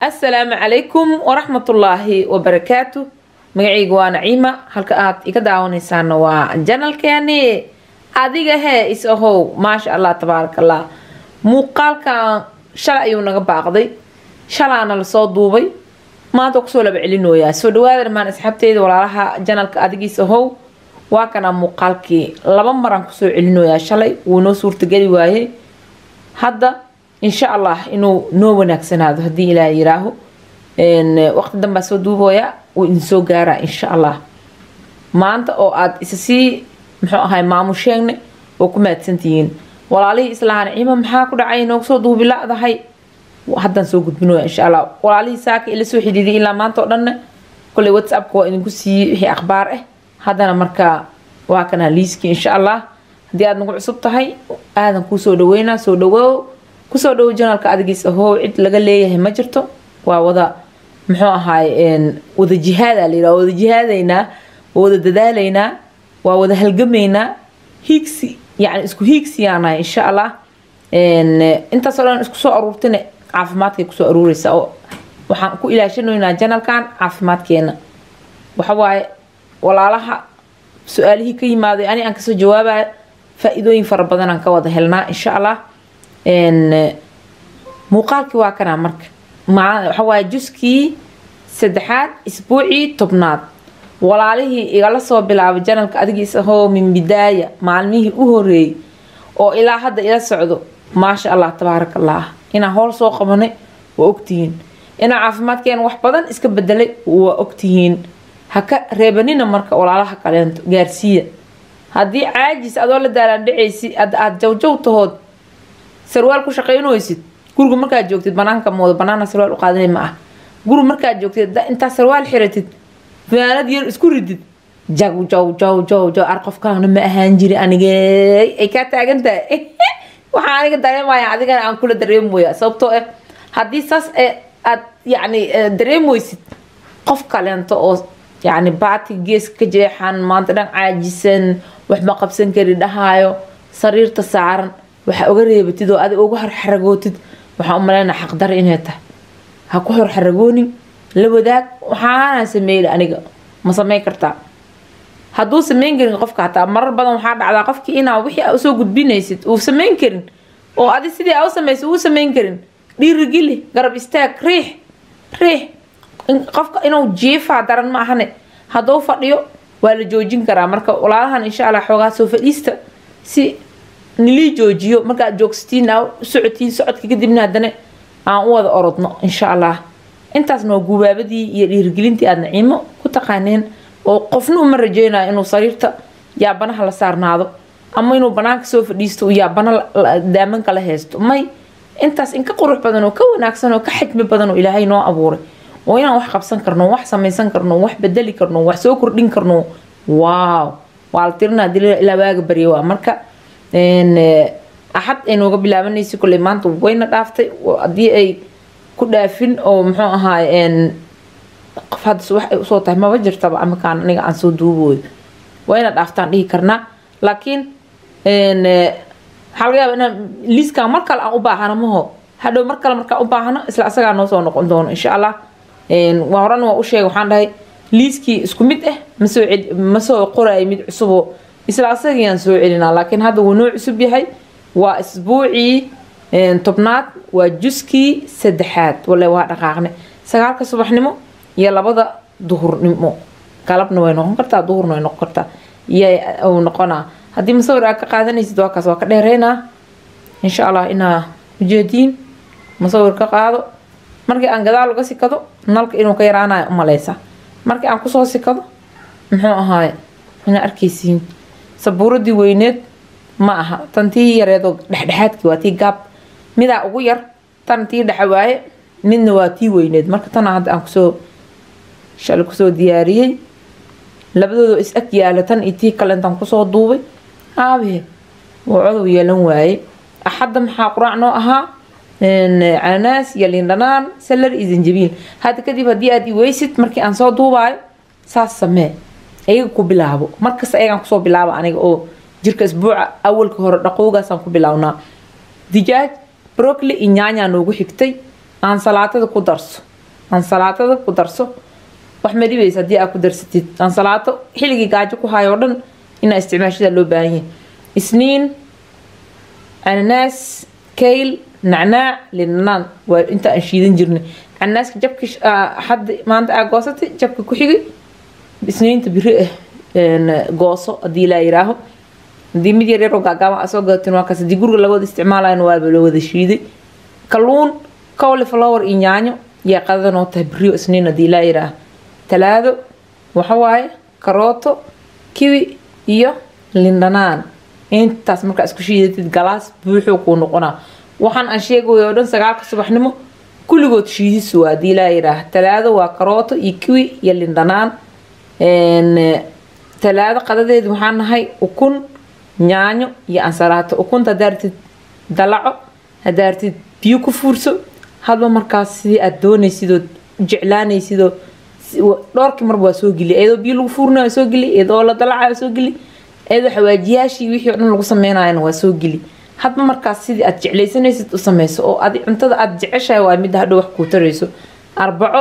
assalaamu calaykum waraxmatullaahi wabarakaatu magacayga waa naciima halka aad iga daawanaysaana waa janalkeeni adiga hee is ahow maasha allah tabaaraka allah muuqaalkan shalay ayuu naga baaqday shalaana lasoo duubay maanta kusoo laba celinooyaa soo dhawaada dhammaan asxaabteyda walaalaha janalka adigiis ahow waa kana muuqaalkii laba maraan kusoo celinooyaa shalay wuu noo suurtageli waayey hadda insha allah inuu noo wanaagsanaado haddii ilaa yiraaho waqti danbaa soo duubooya wuu idinsoo gaaraa insha allah maanta oo aada isa sii muxuu ahay maamusheegne oo ku mahadsantihiin walaalihii islahaa naciima maxaa ku dhacay noogu soo duubi la-dahay haddaan soo gudbinooya insha allah walaalihii saaka ila soo xidhiiday ilaa maanta oo dhanna kolley whatsappka waa idinku siiyey wixii akhbaar ah haddana markaa waa kana liiskii insha allah haddii aada nagu cusub tahay aadan kuu soo dhaweynaa soo dhawow kusoo dhawo janalka adigiis ahoo cid laga leeyahay ma jirto waa wada muxuu ahaay wada jihaada la yidhaha wada jihaadaynaa waa wada dadaalaynaa waa wada halgamaynaa hiigsi yani isku hiigsiyaanahay insha allah intaasoo dhan isku soo aruurtine caafimaadkay kusoo aruureysa oo waxaan ku ilaashanaynaa janalkan caafimaadkeena waxawaaye walaalaha su-aalihii ka yimaaday ani aan kasoo jawaabaya faa-iidooyin fara badan aan ka wada helnaa insha allah muuqaalkii waa kanaa marka waxawaaye juskii saddexaad isbuucii tobnaad walaalihii igala soo bilaabay janalka adigiis ahoo min bidaaya maalmihii u horeeyey oo ilaa hadda ila socdo maasha allah tabaaraka allah inaan howl soo qabanay waa ogtihiin inaan caafimaadkeena wax badan iska bedelay waa ogtihiin haka reebanina marka walaalaha kaleento gaarsiiya haddii caajis adoo la daalaan dhacaysi aada jawjaw tahood sarwaal ku shaqaynooysid guriga markaad joogtid banaanka mooda banaana sarwaal u qaadanay ma ah guriga markaad joogtid intaa sarwaal xiratid fanaanad yar isku ridid jaw jaw jaw jaw jaw ar qofkaana ma ahaan jiri anigee ay kaa taagan tahay waxaa aniga dareemaya adigana aan kula dareemoya sababtoo ah haddii saas aad yacni dareemoysid qof kaleento oo yacni baati gees ka jeexan maanta dhan caajisan wax ma qabsan kari dhahaayo sariirta saaran waxaa uga reebatid oo adig uga horxaragootid waxaan u malaynaa xaqdar inay tahay ha ku horxaragoonin la wadaag waxaana sameeyla aniga ma sameyn kartaa hadduu sameyn karin qofka hataa marar badan waxaa dhacdaa qofkii inaa wixii aa usoo gudbinaysid uu sameyn karin oo adi sidii aa u samaysa uu sameyn karin dhiirigili garab istaag riix riix qofka inuu jiifaa daran ma ahane hadduu fadhiyo waa la joojin karaa marka walaalahan insha allah xoogaa soo fadhiista si nilii joojiyo markaad joogsatiin aa u socotiin socodka kadibna haddana aan u wada orodno insha allah intaasna waa gubaabadii iyo dhiirigelintii aada naciimo ku taqaaneen oo qofna uma rajeynayo inuu sariirta yaabanaha la saarnaado ama inuu banaanka soo fadhiisto uu yaabana daamanka la haysto may intaas in ka qurux badan oo ka wanaagsan oo ka xajmi badan oo ilaahay noo abuuray oo inaan wax qabsan karno wax samaysan karno wax bedeli karno wax soo kordhin karno waaw waa la tirinaa dil ilaa waaga barya waa marka axad ay nooga bilaabanaysa kolley maanta wayna dhaaftay haddii ay ku dhaafin oo muxuu ahaay qof haddas wax ay usoo tahay maba jirtaba amakaan aniga aan soo duubooyo wayna dhaaftaan dhihi karnaa laakiin waxaa laga yaaba inaan liiskan mar kale aan u baahano maho hadhow mar kale markaan u baahano isla asagaa noo soo noqon doono insha allah waa horena waa u sheegay waxaan dhahay liiskii isku mid ah masoo ma soo qoraayo mid cusuboo isla asagiiaan soo celinaa laakiin hadda wuu noo cusub yahay waa isbuucii tobnaad waa juskii saddexaad wale waa dhaqaaqne sagaalka subaxnimo iyo labada duhurnimo galabna way noqon kartaa duhurna way noqon kartaa iyo noqonaa haddii masawir aad ka qaadanaysid waa kaas waa ka dheereynaa insha allah inaa ujeediin masawir ka qaado markii aan gadaal uga sikado nalka inuu ka yaraanayo umaleysa markii aan kusoo sikado muxuu ahaaye inaa arkaysiin sabuuradii weyneed ma aha tan tii yareedoo dhexdhexaadkii waa tii gaab midaa ugu yar tan tii dhexa waaye midna waa tii weyneed marka tana hadda aan kusoo shalay kusoo diyaariyey labadooda is ag yaala tan iyo tii kalentaan kusoo duubay aabe wuu codow yeelan waaye axadda maxaa quraac noo ahaa canaanaas iyo lindhanaan salar iyo zanjabiil hadda kadib haddii aad iweysid markii aan soo duubaayo saas samee ayaga ku bilaabo markasta ayagaan kusoo bilaaba aniga oo jirka isbuuca awalka hore dhaqowgaasaan ku bilownaa dijaaj brocli iyo nyaanyaa noogu xigtay aan salaatada ku darso ansalaatada ku darso wax ma dhibaysa haddii aad ku darsatid ansalaato xilligii gaajo ku hayo oo dhan inaa isticmaashada loo baahan yahay isniin cananaas kayl nacnaac linanaan waa inta aan shiidan jirnay cananaaska jabki hadda maanta aa goosatay jabka ku xigay isniinta biri ah gooso haddii laa yiraaho haddii mid yar yaroo gaagaaban aa soo gadatin waa kaas haddii guriga laga wada isticmaalayan waaba loo wada shiiday kalluun cauliflower iyo yaanyo yaa qadadanoo tahay beriyo isniin haddii laa yiraaho talaado waxawaaye karooto kiwi iyo lindhanaan intaas markaa isku shiidatid galaas buuxuu kuu noqonaa waxaan aan sheegayo oo dhan sagaalka subaxnimo kulligood shiidis waa haddii laa yiraaha talaado waa karooto iyo kiwi iyo lindhanaan talaado qadadeed waxaan nahay ukun yaanyo iyo ansalaato ukunta hadaartid dalaco hadaartid biyo ku fuurso hadba markaas sidii aad doonaysidoo jeclaanaysidoo dhowrkii marba waa soo geli iyadoo biyo lagu fuurina waa soo geli iyadoo la dalaca waa soo geli iyadoo xawaajiyaashii wixii o dhan lagu sameynayana waa soo geli hadba markaas sidii aad jeclaysanaysid u sameyso oo adi cuntada aad jeceshahay waa midda hadhow wax kuu tarayso arbaco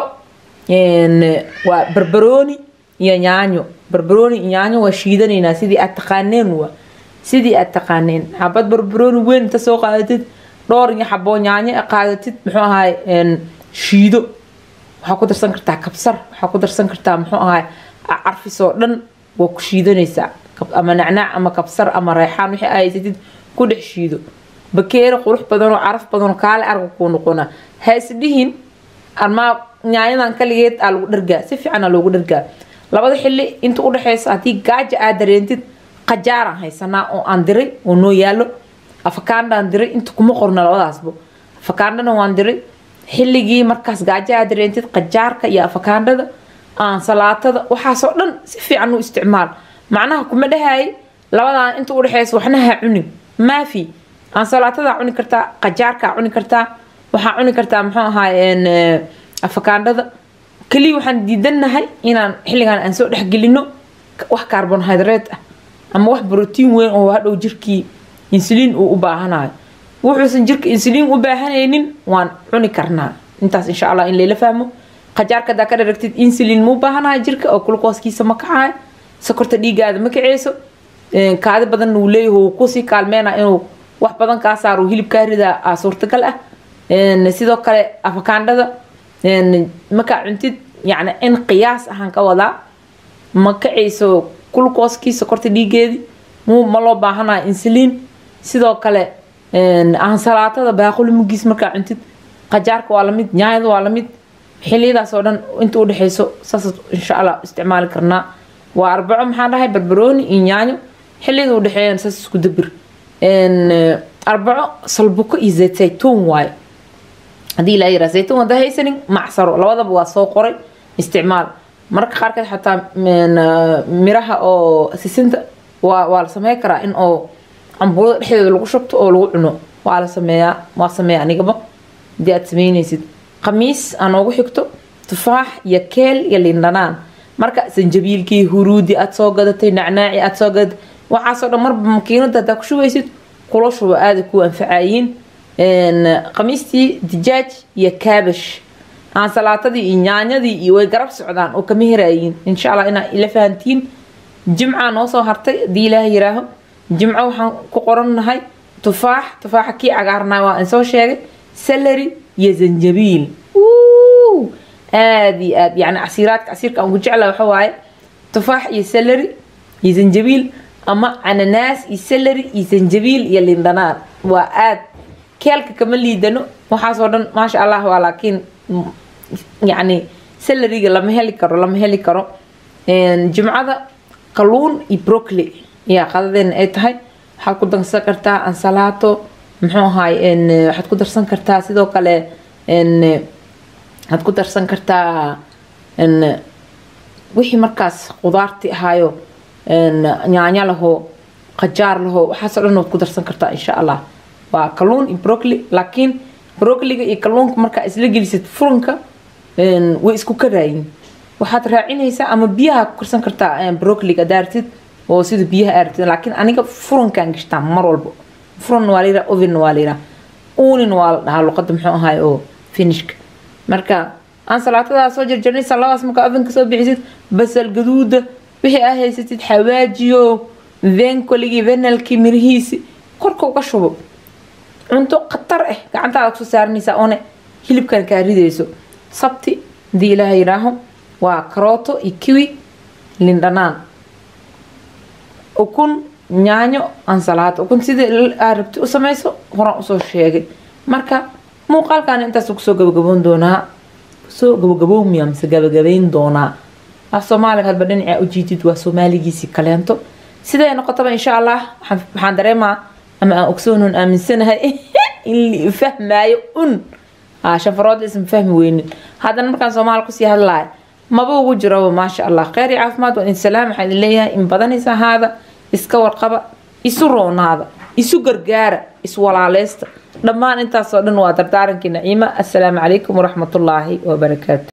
waa barbarooni iyo yaanyo barbarooni iyo yaanyo waa shiidanaynaa sidii aad taqaaneen waa sidii aad taqaaneen xabad barbarooni weyn inta soo qaadatid dhowr iyo xaboo yaanyo qaadatid muxuu ahaay shiido waxaa ku darsan kartaa kabsar waxaa ku darsan kartaa muxuu ahaay carfis oo dhan waa ku shiidanaysaa ama nacnaac ama kabsar ama reexaan wixii aa haysatid ku dhex shiido bakeeri qurux badanoo caraf badanoo kaale arga kuu noqona ha isdhihin armaa yaanyadan kaligeed aa lagu dhargaa si fiican aa loogu dhargaa labada xili inta udhexeysa haddii gaaja aad dareentid qajaaraan haysanaa oo aan diray oo noo yaalo afakaandhaan diray inta kuma qorna labadaasbo afakaandhana waan diray xilligii markaas gaajo aad dareentid qajaarka iyo afakaandhada aansalaatada waxaasoo dhan si fiican u isticmaal macnaha kuma dhahaay labadan inta udhexeysa waxna ha cunin maafi aansalaatada cuni kartaa qajaarkaa cuni kartaa waxaa cuni kartaa muxuu ahaay afakaandhada keliya waxaan diidanahay inaan xilligan aan soo dhexgelino wax carbonhydrate ah ama wax brotiin weyn oo hadhow jirkii insuliin uu u baahanayo wuxuusan jirka insuliin u baahanaynin waan cuni karnaa intaas insha allah in layla fahmo qajaarka hadaa ka dharagtid insuliin muu baahanayo jirka oo glucooskiisa ma kacayo sokorta dhiigaada ma kaceyso kaadi badan uu leeyahay uu kusii kaalmeynaa inuu wax badan kaa saaro hilib kaa ridaa aa suurtagal ah sidoo kale afakaandhada markaa cuntid yani in qiyaas ahaan ka wadaa ma kacayso glucooskii sokorta dhiigeedii mu ma loo baahanayo insuliin sidoo kale aansalaatada baaquli mugiis markaa cuntid qajaarka waa lamid nyaanyada waa lamid xiliyadaas oo dhan inta udhexeyso saas insha allah isticmaali karnaa waa arbaco maxaa dhahay barbarooni iyo nyaanyo xiliyada udhexeeyana saas isku dabir arbaco salbuko iyo zayt zaytuun waayo haddii laa yiraa zaytuun haddaa haysanin macsaro labadaba waa soo qoray isticmaal marka qaarkeed xataa miraha oo sisinta waa waa la samey karaa in oo cambuulada dhexdeeda lagu shubto oo lagu cuno waa la sameeyaa waa sameeya anigaba hadii aad sameynaysid khamiis aa noogu xigto tufaax iyo keel iyo lindhanaan marka sanjabiilkii huruudi aad soo gadatay nacnaaci aad soo gadatay waxaasoo dhan marba makiinada hadaa ku shubaysid kula shuba aada ku anfacayiin khamiistii dijaaj iyo kaabash aansalaatadii iyo nyaanyadii iyo way garab socdaan oo kama herayiin insha allah inaa ila fahantiin jimcaa noo soo hartay hadii ilaah yiraaho jimco waxaan ku qorannahay tufaax tufaaxa kii cagaarnaa waa in soo sheegay salary iyo zanjabiil aada iyo aad yani casiiraadka casiirka aan ku jecla waxa waaye tufaax iyo salary iyo zanjabiil ama cananaas iyo salary iyo zanjabiil iyo lindhanaan waa aad keelka kama liidano waxaasoo dhan maasha allah waa laakiin yani salariga lama heli karo lama heli karo jimcada kalluun iyo brocly yaa qadadeena ay tahay waxaad ku darsan kartaa ansalaato muxuu ahaay waxaad ku darsan kartaa sidoo kale waxaad ku darsan kartaa wixii markaas qudaarti ahaayo nyaanya laho qajaar laho waxaasoo dhan waad ku darsan kartaa insha allah waa kalluun iyo brocly laakiin brocliga iyo kalluunka markaa isla gelisid furanka way isku karaayin waxaad raacinaysaa ama biyaha ku karsan kartaa brocliga daartid oo sida biyaha aartid laakiin aniga furankaan gashtaa mar walba furan waa layidhaha oven waa layidhaha uunin waa la dhahaa luqada muxuu ahaay oo finishka marka ansalaatada soo jarjarnay saladaas markaa ovenka soo bixisid basal gaduuda wixii aa haysatid xawaajiyo venkoligii venalkii mirihiisi korka uga shubo cunto khatar ah gacantaada kusoo saaranaysaa oone hilibkan kaa ridayso sabti hadii ilaaha yidhaaho waa karooto iyo kiwi lindhanaan ukun yaanyo ansalaado ukun sidii aa rabti u samayso horaan usoo sheegay marka muuqaalkan intaas kusoo gabagaboon doonaa kusoo gabagaboomiya mise gabagabayn doonaa af soomaaliga hadba dhinacaa ujiidid waa soomaaligiisii kaleento siday noqotaba insha allah waxaan dareemaa ama aan ogsoonon aaminsanahay in la fahmaayo un shafaroodla isma fahmi weynin haddana markaan soomaali kusii hadlaaya maba ugu jiraba maasha allah kheyr iyo caafimaad waa idin salaam waxaan idin leeyahay in badanaysa ahaada iska warqaba isu roonaada isu gargaara iswalaaleysta dhammaan intaasoo dhan waa dardaarankii naciima assalaamu calaykum waraxmatullaahi wabarakaatu